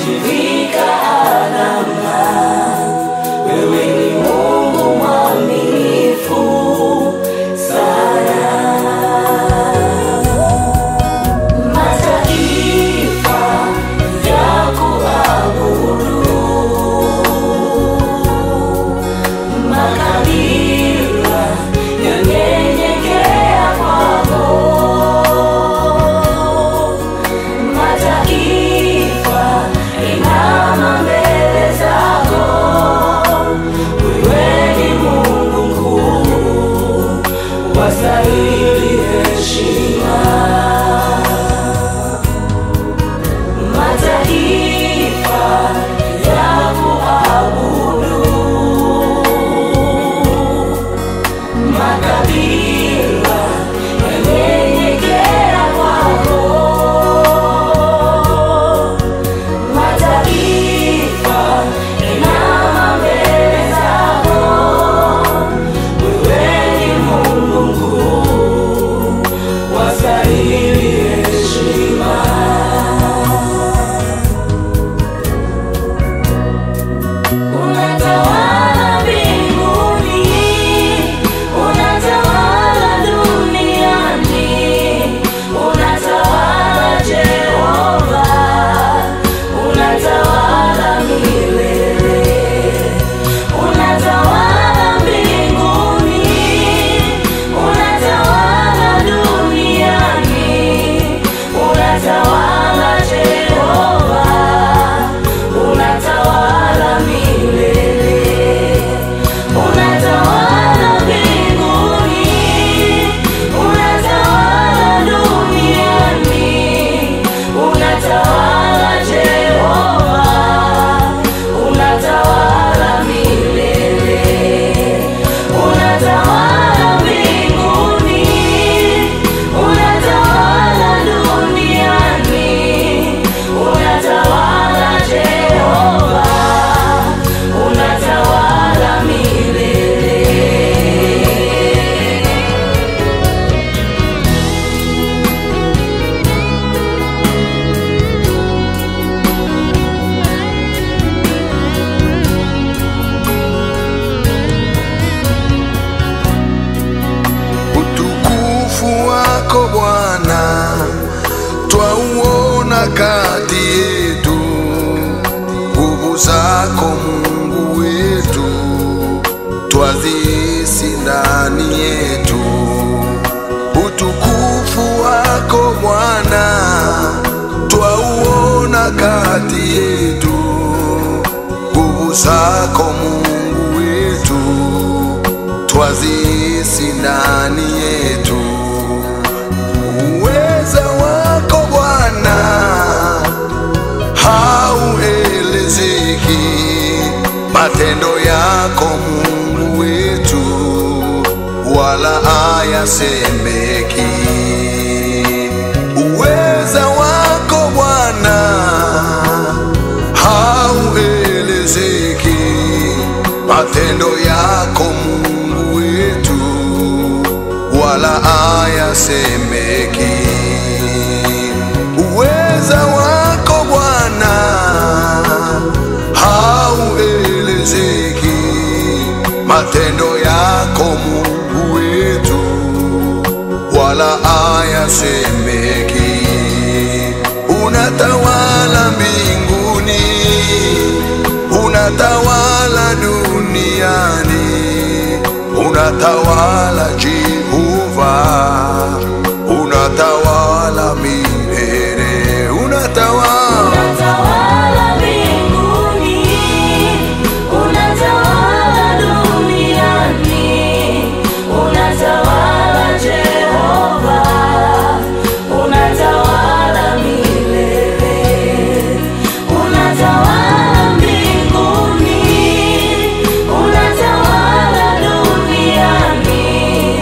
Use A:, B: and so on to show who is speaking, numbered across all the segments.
A: ushirika alama. Wewe ni Mungu mwaminifu sana. Mataifa ya kuabudu, makabila yanyenyekea kwako. Mataifa inama mbele zako, wewe ni Mungu mkuu, wastahili heshima. Mataifa ya kuabudu, makabila yanyenyekea kwako. Mataifa inama mbele zako, wewe ni Mungu mkuu, wastahili heshima. Unatawala mbinguni, unatawala duniani, unatawala Jehova, unatawala milele. Unatawala mbinguni, unatawala duniani, unatawala Jehova, unatawala milele. Unatawala mbinguni, unatawala duniani, unatawala Jehova, unatawala milele. Unatawala mbinguni, unatawala duniani, unatawala Jehova, unatawala milele.
B: Utukufu wako Bwana twauona kati yetu, nguvu zako Mungu wetu twazihisi ndani yetu. Utukufu wako Bwana twauona kati yetu, nguvu zako Mungu wetu twazihisi ndani yetu. Uweza wako Bwana hauelezeki, matendo yako Mungu wetu wala hayasemeki. Uweza wako Bwana hauelezeki, matendo yako Mungu wetu wala hayasemeki. Uweza wako Bwana hauelezeki, matendo yako Mungu wetu wala hayasemeki. Unatawala mbinguni, unatawala duniani, unatawala Jehova, unatawala milele, unatawala
A: Unatawala mbinguni, unatawala duniani, unatawala Jehova, unatawala milele. Unatawala mbinguni, unatawala duniani,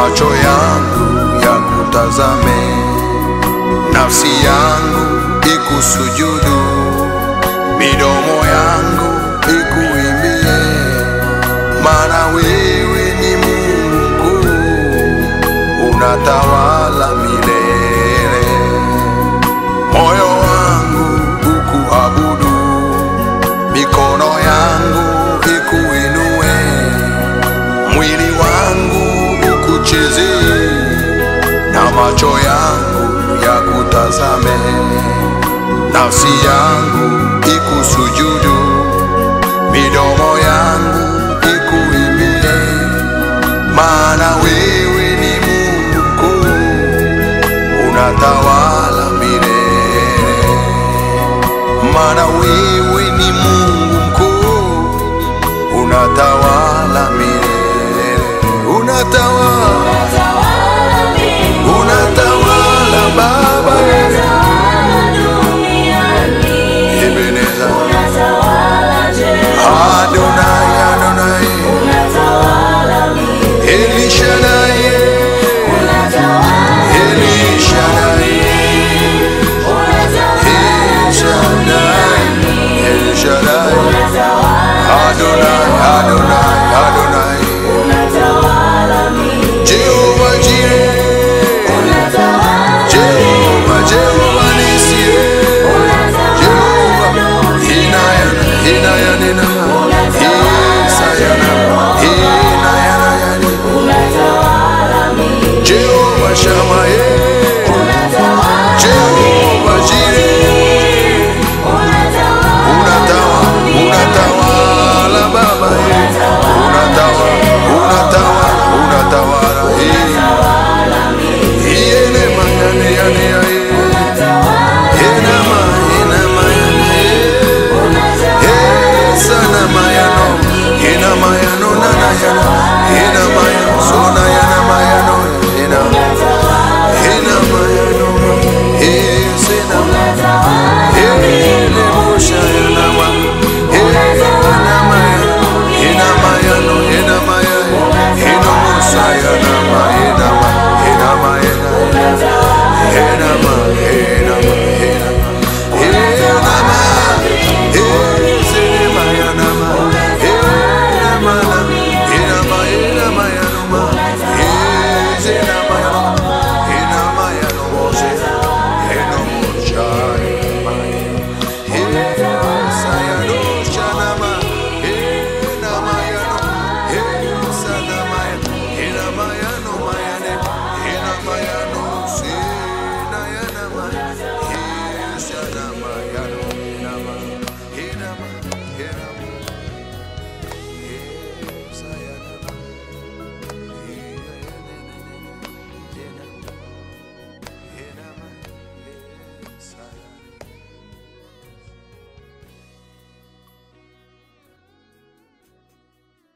B: macho yangu yakutazame, nafsi yangu ikusujudu, midomo yangu ikuimbie, maana wewe ni Mungu unatawala milele. Moyo wangu ukuabudu, mikono yangu ikuinue, mwili wangu ukuchezee, na macho yangu yakutazame, nafsi yangu ikusujudu, midomo yangu ikuimbie, maana wewe ni Mungu unatawala milele, maana wewe